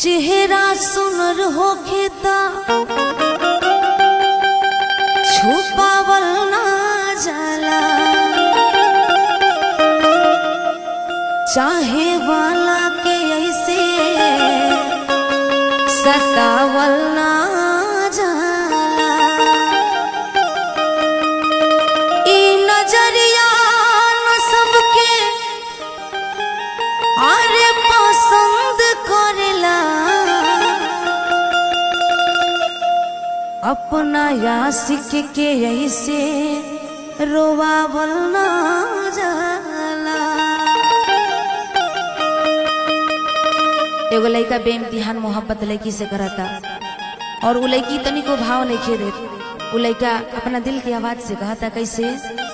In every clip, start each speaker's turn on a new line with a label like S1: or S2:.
S1: चेहरा सुनर होखे ता छुपावल ना जाला चाहे वाला के ऐसे सतावल ना जाला ई नजरिया न सबके अरे पसंद करेला अपना यासिक के ऐसे रोवावल ना जाला एगो लड़का बेइम्तिहान मोहब्बत लड़की से करता और वो लड़की तनिको भाव नहीं खे दे वो लड़का अपना दिल की आवाज से कहता कैसे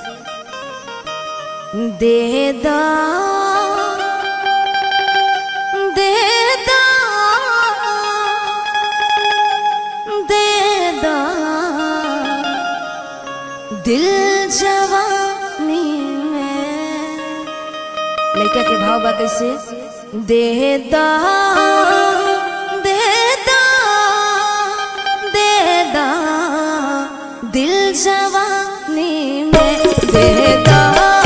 S1: दे दा दे दा दे दा दिल जवानी में लड़का के भाव बा कैसे दे दा दे दा दे दा दिल जवानी में दे दा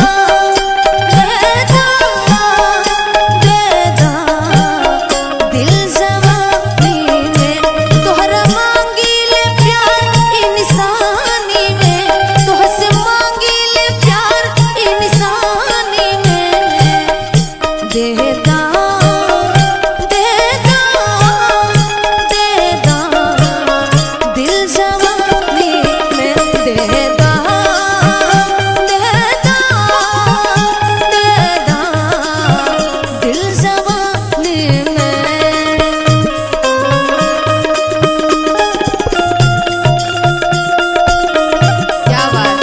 S1: दे दा दे दा दिल जवानी में तोहरा मांगी ले प्यार इंसानी में तोहसे मांगी ले प्यार इंसानी में देदा देदा देदा दिल जवानी में देदा देदा देदा दिल जवानी में क्या बात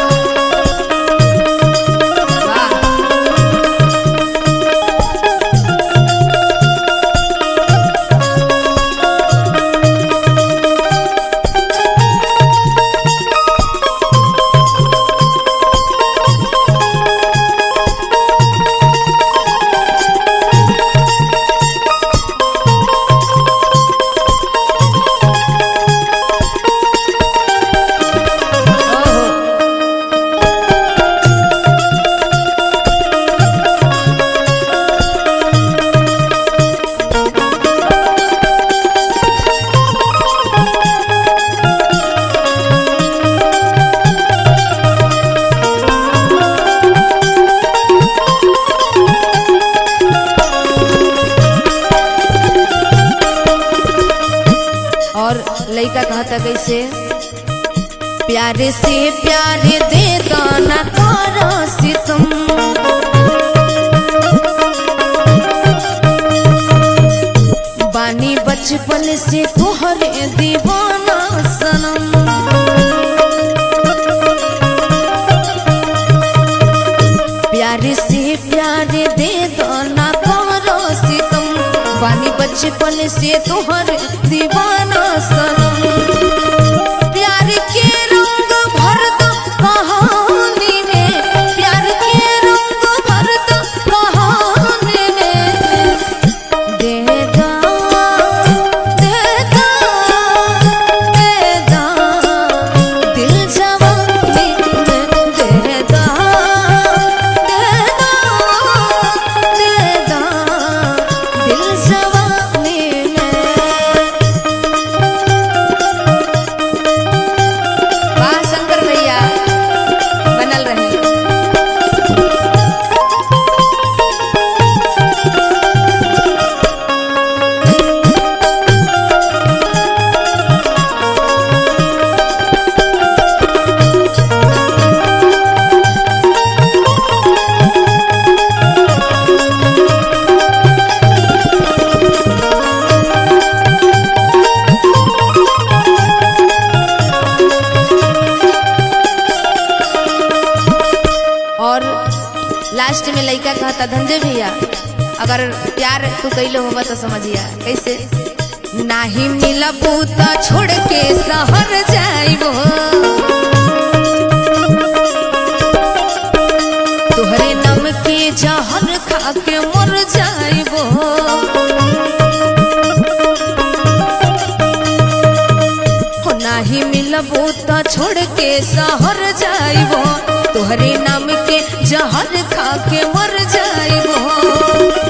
S1: वाह ओहो और लड़का कहता कैसे प्यारे से प्यारे दे गाना तारा सितम बानी बचपन से तोहरे दीवाना सनम प्यारे से प्यारे दे गाना तारा सितम बानी बचपन से तोहर दीवाना सनम प्यार के रंग भर दो कहानी में प्यार के रंग भर दो कहानी में देदा देदा देदा दिल जवानी में देदा देदा देदा दिल जवानी में वाह शंकर भैया बनल रही और लास्ट में लड़का कहता धंजे भैया अगर प्यार तू कैले होगा तो समझिया कैसे नाही मिलबू तो छोड़ के शहर जाइबो तोहरे नम के जहर खा के मर जाइबो तो छोड़ के शहर जाइबो तोहरे नाम के जहर खा के मर जाइबो